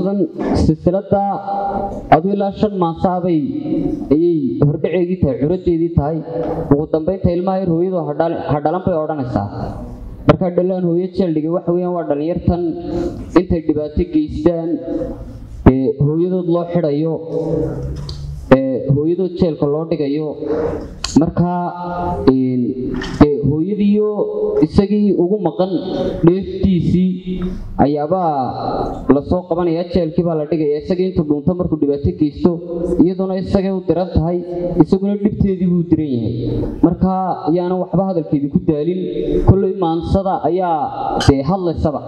maansadan silsilada aduu ilaa shan maasaabay ayay hordhaceedii tahay curadeedii tahay ugu dambaynta ilmaha yar hooyadu hadhalan bay odhanaysaa markaa dhalaan hooyo jeeldhigay waxa weyaan waa dhallinyartan intay dhibaato geystaan ee hooyadood loo xidhayo ee hooyadood jeelka loo dhigayo markaa dee hooyadiiyo isagii ugu maqan dheeftiisii ayaabaa lasoo qabanaya jeelkii baa la dhigaya isagii intuu dhuunto markuu dhibaato geysto iyaduna isagay u diran tahay isaguna dhibteedii buu diran yahay markaa ayaana waxba hadalkeedii ku daalin kolley maansada ayaa dee hadlaysaba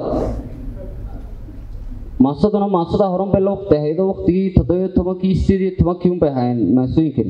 maansaduna maansadaa horan bay la waqti ahaydo waqtigii toddobiyo tobankii sideed iyo tobankii unbay ahaayeen maansooyinkani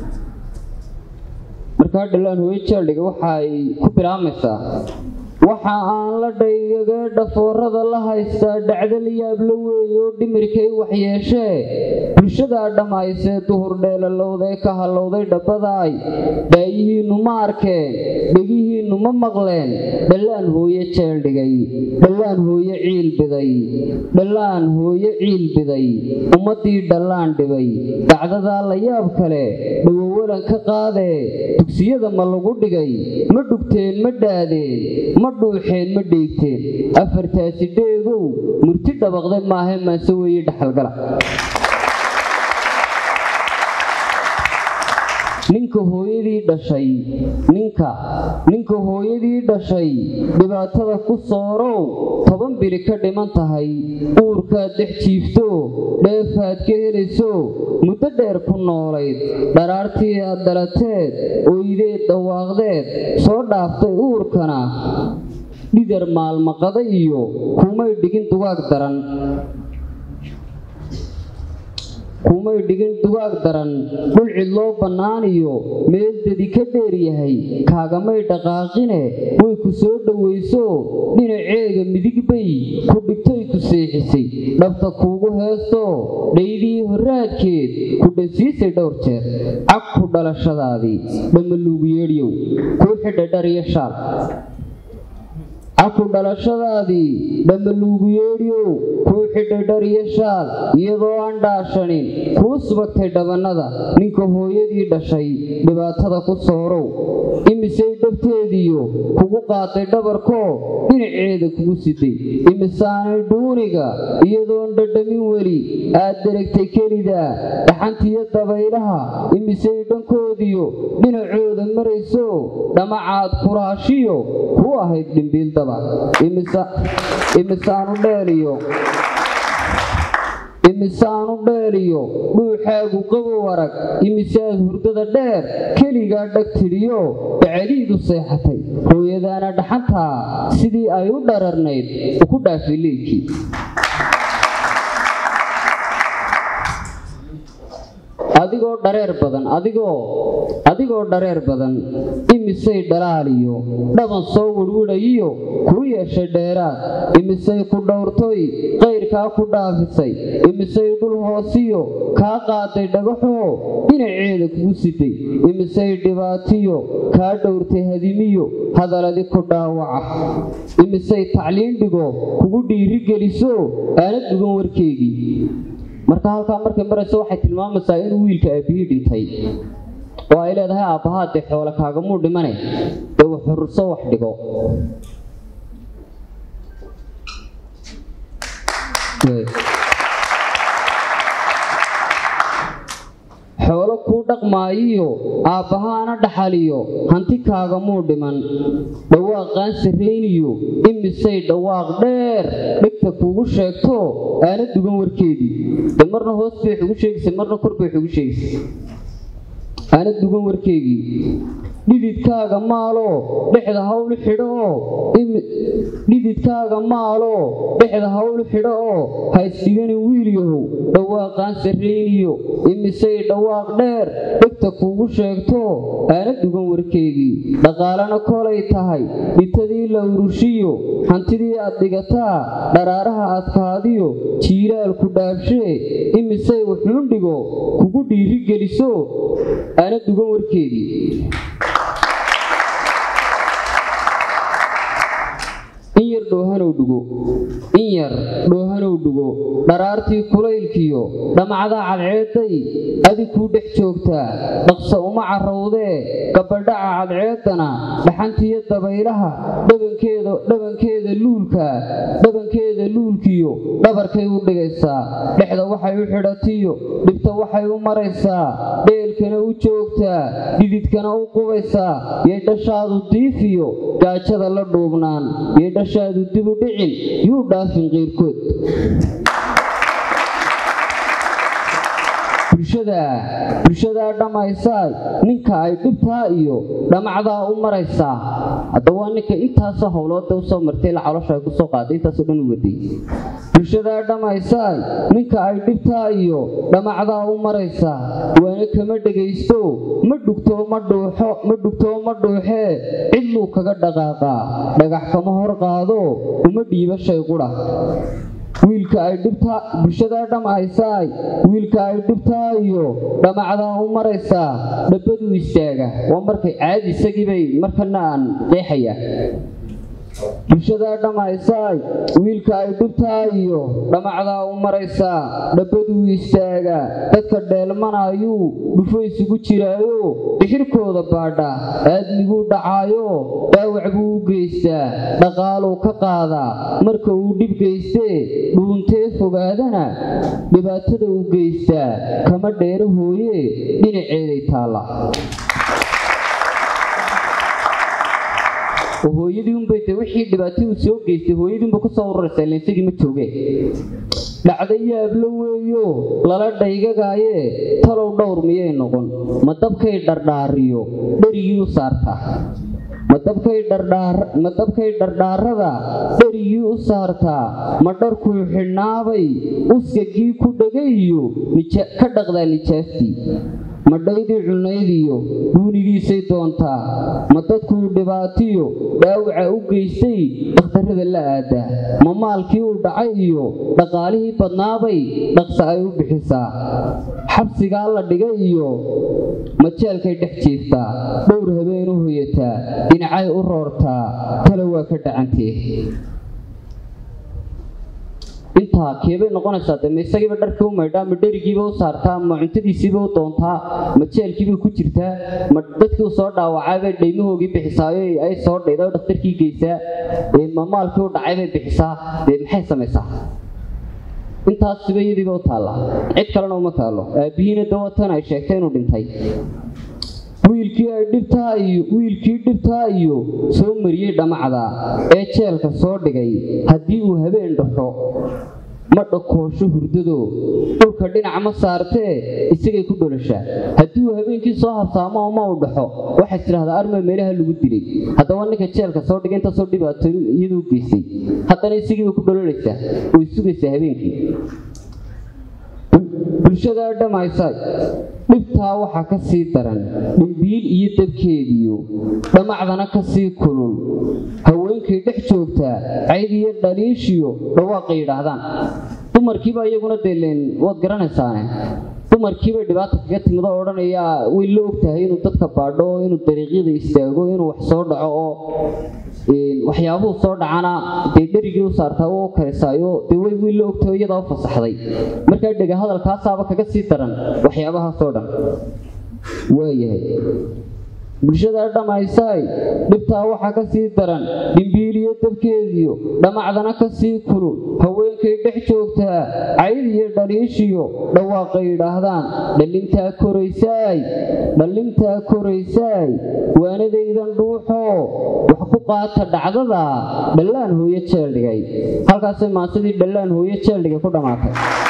markaa dhalaan hooyo jeeldhiga waxa ay ku bilaabmaysaa waxa aan la dhaygaga dhafoorada la haystaa dhacdal yaabla weeye oo dhimirkay waxyeeshee bulshadaa dhammaysee duhur dheelalowdee ka hallowday dhabbadaay dhaayihiinnu ma arkeen dhegihiinnu ma maqleen dhallaan hooye jeeldhigay dhallaan hooye ciil biday dhallaan hooye ciil biday ummaddii dhallaan dhibay dacdadaa la yaab kale dhawowalan ka qaadee dugsiyada ma lagu dhigay ma dhugteen ma dhaadeen ma dhuuxeen ma dheegteen afartaasi dheegow murti dhabaqde maahe maase weeye dhaxalgala ninka hooyadii dhashay ninka ninka hooyadii dhashay dhibaatada ku soorow toban bili ka dhiman tahay uurkaad dhex jiifto dheefaad ka helayso muddo dheer ku noolayd dharaartii aad dhalateed oydeed dhawaaqdeed soo dhaaftay uurkana dhidar maalmaqada iyo kumay dhigin dugaag daran kumay dhigin dugaag daran dhul cidloo bannaaniyo meel dedi ka dheer yahay kaagamay dhaqaaqine way ku soo dhowayso dhinaceega midig bay ku dhigtay ku seexisay dhabta kuugu heesto dhaydii horraadkeed ku dhansiisay dhowr jeer cag ku dhalashadaadii dhammaluugu yeedhyow kuu xidha dhar iyo shaal caku dhalashadaadii dhammaluugu yeedhyow kuu xidhay dhar iyo shaal iyadoo aan dhaashanin kuu subagtay dhabannada ninka hooyadii dhashay dhibaatada ku soorow imisay dhabteediyo kugu qaatay dhabarkoo dhinaceeda kugu siday imisaanay dhuuniga iyadoon dhadhamin weli aad deragtay kelidaa dhaxantiyo dabaylaha imisay dhankoodiyo dhinacooda marayso dhamacaad kuraashiyo kuu ahayd dhimbiildaba imisaanu dheeliyo imisaanu dheeliyo dhuuxaagu qabow arag imisaad hurdada dheer keligaa dhag tidhiyo bacaliidu seexatay hooyadaana dhaxantaa sidii ay u dhararnayd uku dhaafay leylkii adigoo dhareer badan adigoo adigoo dhareer badan imisay dhalaaliyo dhaban soo wirwidhayiyo kuu yeeshay dheeraad imisay ku dhowrtoy qayrkaa ku dhaafisay imisay dhul hoosiyo kaa qaaday dhagaxoo dhinaceeda kugu sitay imisay dhibaatiyo kaa dhowrtay hadimiyo hadaladi ku dhaawaca imisay tacliin dhigo kugu dhiiri geliso aana dugan warkeygii marka halkaa markay marayso waxay tilmaamaysaa inuu wiilka aabbihii dhintay oo ay leedahay aabbahaa dee xoole kaagamuu dhimane dee waxururso wax dhigo xoolo kuu dhaqmaayiyo aabbahaana dhaxaliyo hanti kaagamuu dhiman dhawaaqaan sarrayniyo imisay dhawaaq dheer dhegta kuugu sheegto aana dugan warkeedii de marna hoos bay xugu sheegaysay marna kor bay xugu sheegaysay aana dugan warkeygii dhididkaaga maaloo dhexda hawl xidho oo dhididkaaga maaloo dhexda hawl xidho oo haysdhigani wiilyahow dhawaaqaan sarrayniyo imisay dhawaaq dheer dhegta kuugu sheegto aana dugan warkeygii dhaqaalena kolay tahay dhintadii la urushiyo hantidii aad dhigataa dharaaraha adkaadiyo jiilaalku dhaabshee imisay wuxuun dhigo kugu dhiiri geliso aana dugan warkeedii dhoohanow dhugo in yar dhoohanow dhugo dharaartii kulaylkiyo dhamacdaa cadceedday adig kuu dhex joogtaa dhaqso uma carrowdee gabadhaca cadceeddana dhaxantiyo dabaylaha dhabankeeda dhabankeeda luulka dhabankeeda luulkiyo dhabarkay u dhigaysaa dhexda waxay u xidhatiyo dhibta waxay u maraysaa dheelkana u joogtaa dhididkana u qubaysaa yay dhashaadu diifiyo gaajada la dhuubnaan yay dhashaadu dibu dhicin yuu dhaafin qiirkood bulshadaa dhammaysaa ninka ay dhibtaa iyo dhamacdaa u maraysaa hadda waa ninka intaasoo howlooda usoo martay la calosha ay kusoo qaaday intaasoo dhan u waday bulshadaa dhammaysaa ninka ay dhibtaa iyo dhamacdaa u maraysaa waana kama dhegaysto ma dhugtoo ma dhuuxo ma dhugtoo ma dhuuxee cidluu kaga dhaqaaqaa dhagax kama hor qaado uma dhiiba shay qudha wiilka ay dhibtaa bulshadaa dhammaysaay wiilka ay dhibtaa iyo dhamacdaa u maraysaa dhabbaduu istaaga waa markay caadi isagiibay markana aan qeexaya bulshadaa dhammaysaay wiilka ay dhibtaa iyo dhamacdaa u maraysaa dhabbaduu istaagaa dadka dheelmanayuu dhufo isugu jiraayo dixirkooda baadha aadmiguu dhacaayo dhaawac buu u geystaa dhaqaaluu ka qaadaa marka uu dhib geystee dhuuntee fogaadana dhibaatada u geystaa kama dheero hooye dhinaceeday taalla hooyadii unbay de wixii dhibaataduu soo geystay hooyadii unba kusoo uraraysa ila isagii ma jooge dhacda yaablo weeyo lala dhaygagaaye talow dhowr miyay noqon ma dabkay dhardhaariyo dherigii u saartaa ma dabkay dhardhaarada dherigii u saartaa ma dharkuu xidhnaabay uskagii ku dhegay iyo ka dhaqdaa nijaastii ma dhaydii cunaydiyo duunigiisay doontaa ma dadkuu dhibaatiyo dhaawaca u geystay dhakhtarrada la aadaa ma maalkii uu dhacay iyo dhaqaalihii badnaabay dhaqsa ay u bixisaa xabsigaa la dhigay iyo majeelkay dhex jiiftaa dhowr habeen u hoyataa dhinacay u roortaa tale waa ka dhacantee intaa keebay noqonaysaa de ma isagiiba dharkii u maydhaa ma dherigiiba u saartaa ma cuntadiisiiba u doontaa ma jeelkiiba ku jirtaa ma dadkii u soo dhaawacaybay dhaymahoogii bixisaayo ay soo dhayda dhakhtarkii geysaa ma maalkii u dhacaybay bixisaa dee maxay samaysaa intaas siba iyadiiba u taallaa cid kalena uma taallo aabbihiina dawatan ay sheegtay inuu dhintay wiilkii ay dhibtaa iyo wiilkii dhibtaa iyo soo mariyey dhamacda ee jeelka soo dhigay haddii uu habeen dhaxo ma dhakoosho hurdado dhulka dhinac ma saartee isagay ku dholashaa haddii uu habeenkii soo habsaamo ma uu dhaxo waxay tidhahdaa arma meelaha lagu dilay haddaba ninka jeelka soo dhigay intaasoo dhibaato iyaduu geystay haddana isagiiba ku dhololaysaa way sugaysaa habeenkii bulshadaa dhammaysa dhibtaa waxaa ka sii daran dhimbiil iyo dabkeediyo dhamacdana ka sii kulul haweenkay dhex joogtaa cayd iyo dhaliishiyo dhawaaqay yidhaahdaan dumarkiiba iyaguna deeleen waad garanaysaane dumarkiibay dhibaata kaga timid oo odhanayaa way la ogtahay inuu dadka baadho inuu dariiqyada istaago inuu wax soo dhaco oo waxyaabuhu soo dhacana dee dherigii u saartaa u karisaayo dee way way la ogtahay iyadaa u fasaxday markaa dhega hadalkaasaaba kaga sii daran waxyaabahaasoo dhan waayahay bulshadaa dhammaysaay dhibtaa waxaa ka sii daran dhimbiiliyo dabkeediyo dhamacdana ka sii kulul haweenkay dhex joogtaa cayd iyo dhaliishiyo dhawaaqay yidhaahdaan dhallintaa koraysaay dhallintaa koraysaay waanadaydan dhuuxoo wax ku qaata dhacdada dhallaan hooyo jeel dhigay halkaasay maasidii dhallaan hooyo jeel dhigay ku dhammaatay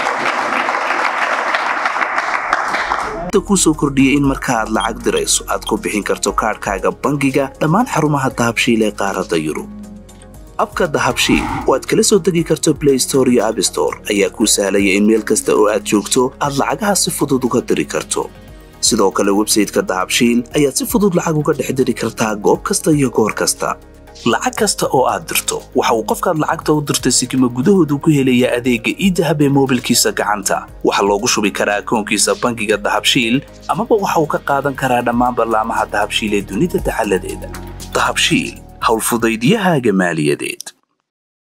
kusoo kordhiyey in marka aad lacag dirayso aad ku bixin karto kaadhkaaga bangiga dhammaan xarumaha dahabshiil ee qaaradda yurub abka dahabshiil oo aad kala soo degi karto blay store iyo abstore ayaa kuu sahlaya in meel kasta oo aad joogto aad lacagaha si fudud uga diri karto sidoo kale websayteka dahabshiil ayaad si fudud lacag uga dhex diri kartaa goob kasta iyo goor kasta lacag kasta oo aad dirto waxa uu qofkaad lacagta u dirtay sikima gudahoodu ku helayaa adeegga iidahab ee moobilkiisa gacanta waxaa loogu shubi karaa akoonkiisa bangiga dahabshiil amaba waxa uu ka qaadan karaa dhammaan ballaamaha dahabshiil ee dunida dacaladeeda dahabshiil howlfudaydiyahaaga maaliyadeed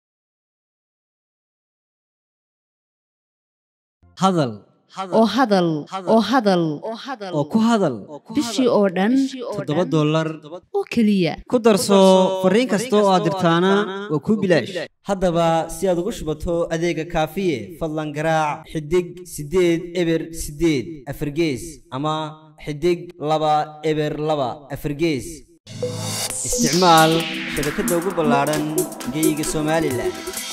hadal oo hadal oo hadal oo ku hadal bishii oo dhan toddoba dollar oo keliya ku darso fariin kasta oo aad dirtaana waa kuu bilaash haddaba si aad ugu shubato adeega kaafiye fadlan garaac xidig siddeed eber siddeed afargees ama xidig laba eber laba afargees isticmaal shabakadda ugu ballaadhan geyga somalilan